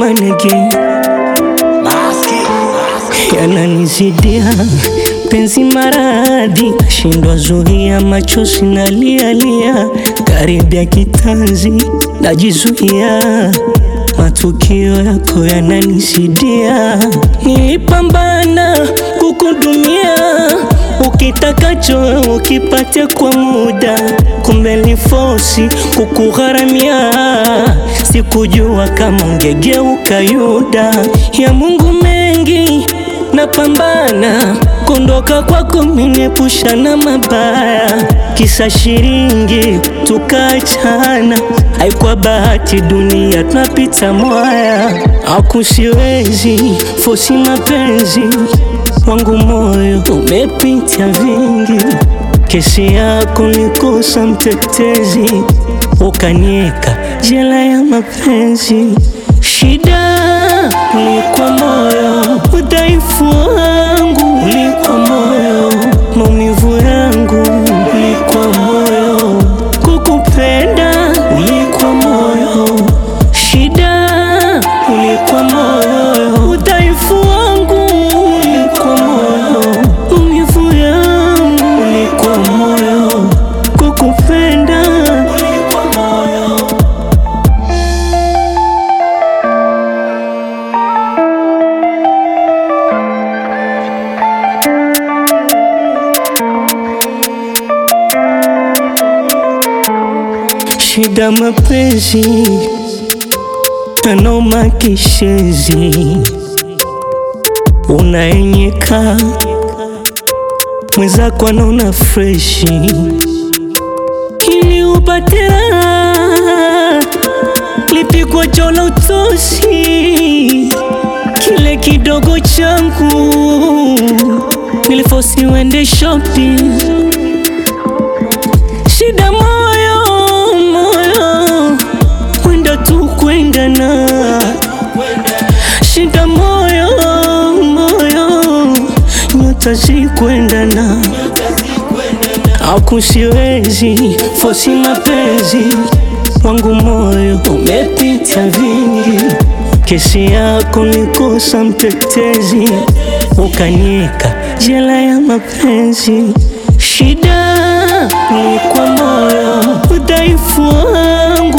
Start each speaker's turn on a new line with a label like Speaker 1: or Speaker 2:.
Speaker 1: one again. Yananizidia penzi maradhi, nashindwa zuia machozi nalialia, karibia kitanzi najizuia, matukio yako yananizidia. Nilipambana kukudumia ukitakacho ukipate kwa muda, kumbe ni fosi kukugharamia. Sikujua kama ungegeuka Yuda. Ya Mungu mengi napambana kondoka kwako, minepusha na mabaya, kisa shiringi tukaachana. Haikuwa bahati, dunia tunapita mwaya, akusiwezi fosi mapenzi wangu moyo umepita vingi, kesi yako nikosa mtetezi, ukanieka jela ya mapenzi. Shida ulikuwa moyo, udhaifu wangu ulikuwa moyo, maumivu yangu ulikuwa moyo, kukupenda ulikuwa moyo. Shida ulikuwa moyo, udhaifu wangu ulikuwa moyo, maumivu yangu ulikuwa moyo, kukupenda ulikuwa moyo. Shida mapenzi anoma kishezi, unaenyeka mwenzako anaona freshi, ili upate raha lipigwa jola utoshi, kile kidogo changu nilifosi wende shopping Shida moyo moyo, wenda tu kwenda na shida moyo moyo, nyota zikwendana, akusiwezi fosi mapenzi wangu, moyo umepita vingi, kesi yako nikosa mtetezi, ukanieka jela ya mapenzi. Shida ulikuwa moyo, udhaifu wangu